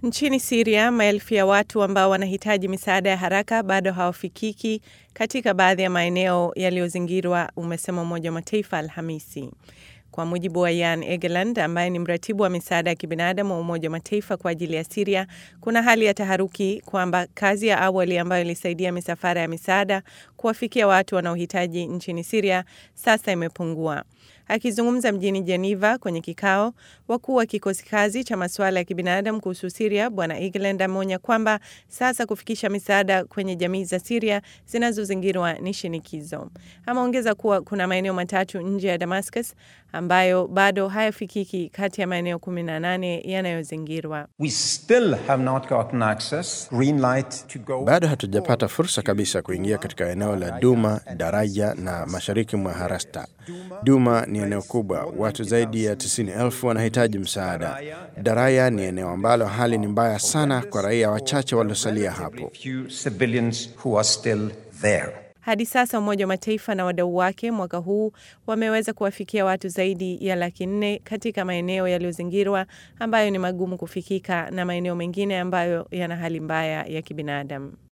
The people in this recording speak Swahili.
Nchini Siria, maelfu ya watu ambao wanahitaji misaada ya haraka bado hawafikiki katika baadhi ya maeneo yaliyozingirwa, umesema Umoja wa Mataifa Alhamisi. Kwa mujibu wa Jan Egeland ambaye ni mratibu wa misaada ya kibinadamu wa Umoja wa Mataifa kwa ajili ya Siria, kuna hali ya taharuki kwamba kazi ya awali ambayo ilisaidia misafara ya misaada kuwafikia watu wanaohitaji nchini Siria sasa imepungua. Akizungumza mjini Geneva kwenye kikao, wakuu wa kikosi kazi cha masuala ya kibinadamu kuhusu Siria, Bwana Egeland ameonya kwamba sasa kufikisha misaada kwenye jamii za Siria zinazozingirwa ni shinikizo. Ameongeza kuwa kuna maeneo matatu nje ya Damascus ambayo bado hayafikiki kati ya maeneo 18 yanayozingirwa. Bado hatujapata fursa kabisa kuingia katika eneo la Duma, Daraja na mashariki mwa Harasta. Duma ni eneo kubwa, watu zaidi ya 90,000 wanahitaji msaada. Daraya ni eneo ambalo hali ni mbaya sana kwa raia wachache waliosalia hapo. Hadi sasa Umoja wa Mataifa na wadau wake mwaka huu wameweza kuwafikia watu zaidi ya laki nne katika maeneo yaliyozingirwa ambayo ni magumu kufikika na maeneo mengine ambayo yana hali mbaya ya kibinadamu.